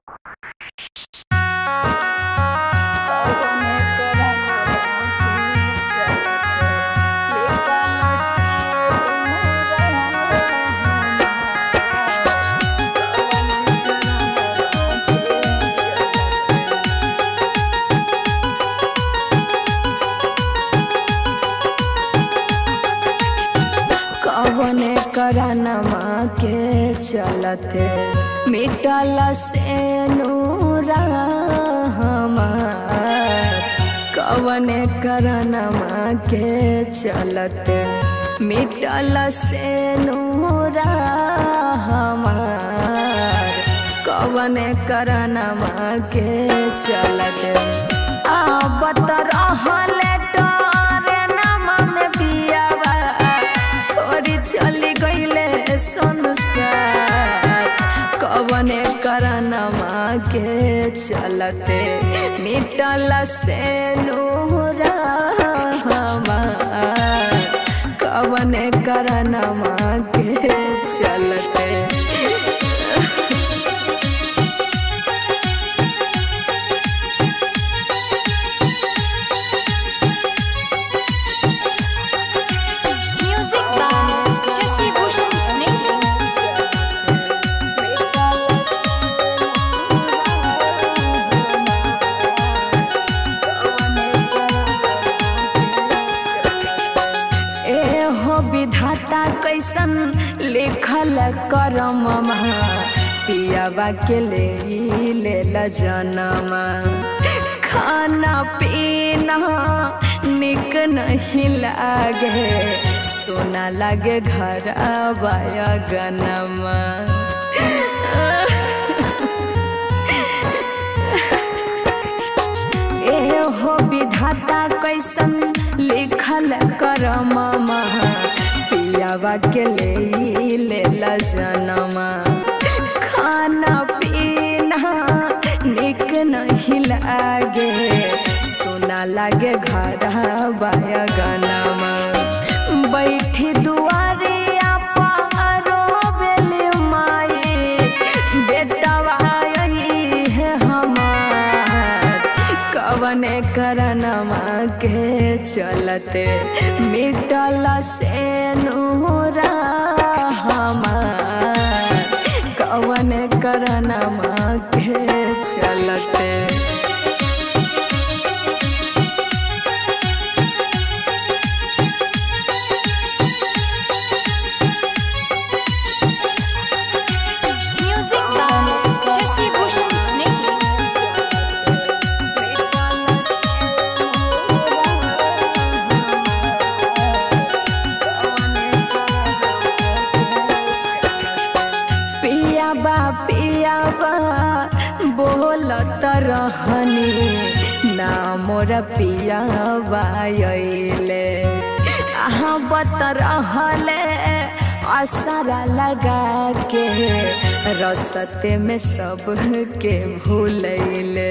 करानमा के चलते मिटल से नूरा हमार कवन करनमा के चलते मिटल से नूरा हमार कवन करनमा के चलते आबत रहले टरे नमा में बियावा छोड़ी चली गईले संसार कवने करनमा के चलते मिटल से नूरा हमार कवने करनमा के चलते Music by Shashi Bhushan Sneh. ए हो विधाता कैसन लिखल करममा पियाबा के ले ले जनमा खाना पीना निक नहीं लागे सोना लागे घर आबाया गनमा ए हो विधाता कैसन लिखल करममा पियावा के ले ले जनमा खाना पीना निक नहीं लागे सोना लागे घर बाया गनमा बैठी दुआरिया पारो बेली माई बेटवा यही है हमार कवने करनमा के चलते मिटल से नूरा हमार कवने करनमा के चलते Music by Shashi Bhushan Sneh. पियाबा पियाबा बोलत रहनी ना मोर पियाबा अइले अहाँ बत रहले असरा लगा के रसते में सबके भूलैले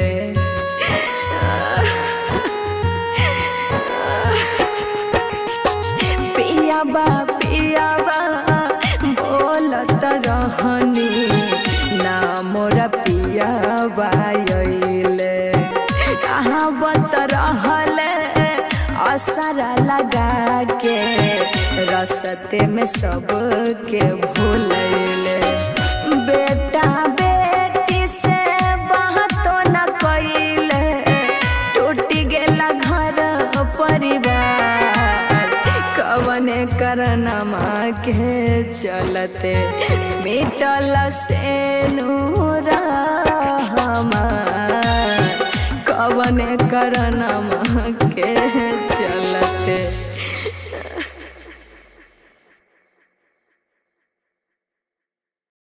पियाबा पियाबा बोलत रहनी ना मोर पियाबा अइले कहाँ बत रहले असरा लगा के रसते में सबके भूलैले बेटा बेटी से बातो न कइले टूट गेला घर परिवार कवने करनमा के चलते मिटल से